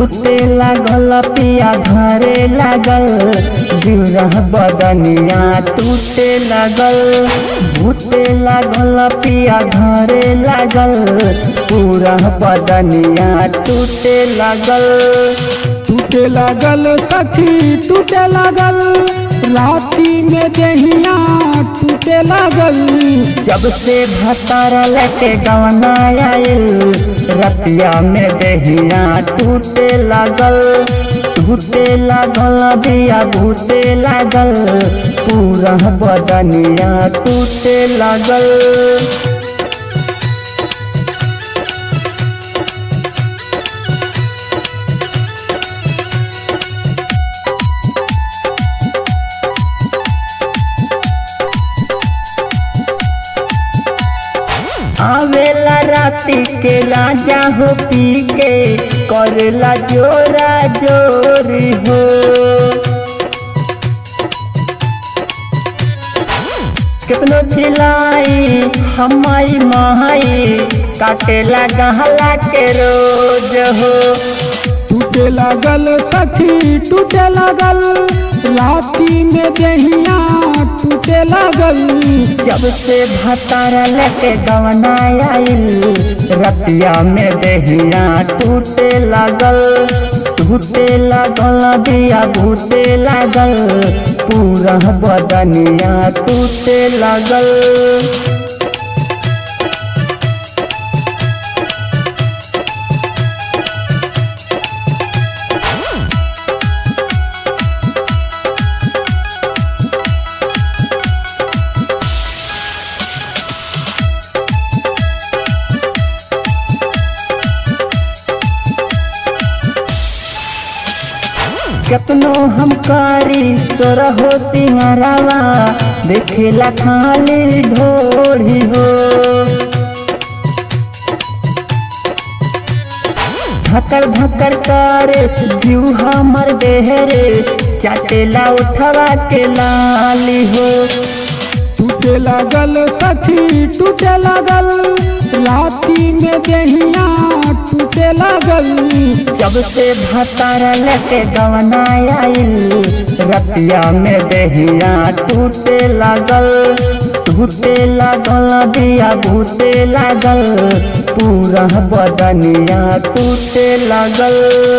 भूते लागल पिया धरे लागल गिरह बदनिया टूटे लागल भूते लागल पिया धरे लागल पूरा बदनिया टूटे लागल टूटे लागल सखी टूटे लागल राती में देहिया टूटे लागल जब से भतार लेके गवना आयल रतिया में देहिया टूटे लागल टूटे लागल दिया भूते लागल पूरा बदनिया टूटे लागल आवेला राती के राजा हो पी के करेला जोरा जोरी हो कितनो चिल्लाई हमाई महाई काटेला गहला के रोज हो टूटे लागल सखी टूटे लागल राती में देहिया टूटे लागल जब से भतार लेके गवना आइल रतिया में देहिया टूटे लागल टूटे लागल दिया भूते लागल पूरा बदनिया टूटे लागल केतनो हम कारी तोरा हो सिंगरावा देखेला खाली ढोली हो धकर धकर करे जीव हमर देहरे चाटेला उठवा के लाली हो टूटे लागल सखी टूटे लागल राती में देहिया टूटे लागल जब से भतार लेके गवना आइल रतिया में देहिया टूटे लागल टूटे लागल दिया भूते लागल पूरा बदनिया टूटे लागल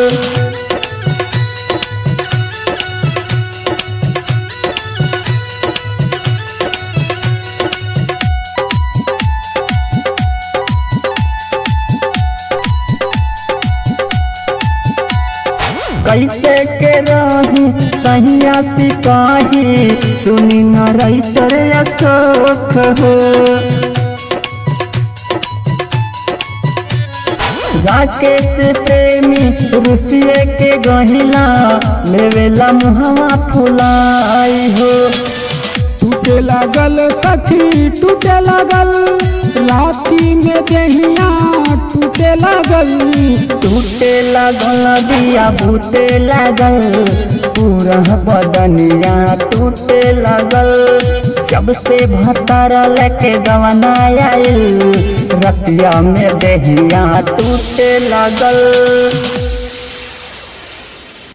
कैसे के रही सहिया सिपाही सुनी न राइटर अशोक हो राकेश प्रेमी रुसिए के गहिला लेवेला मुहवा फुलाई हो टूटे लागल सखी टूटे लागल राती में देहिया टूटे लागल टूटे लागल दिया भूते लागल पूरा बदनिया टूटे लागल जब से भतार लेके गवना आइल रतिया में देहिया टूटे लागल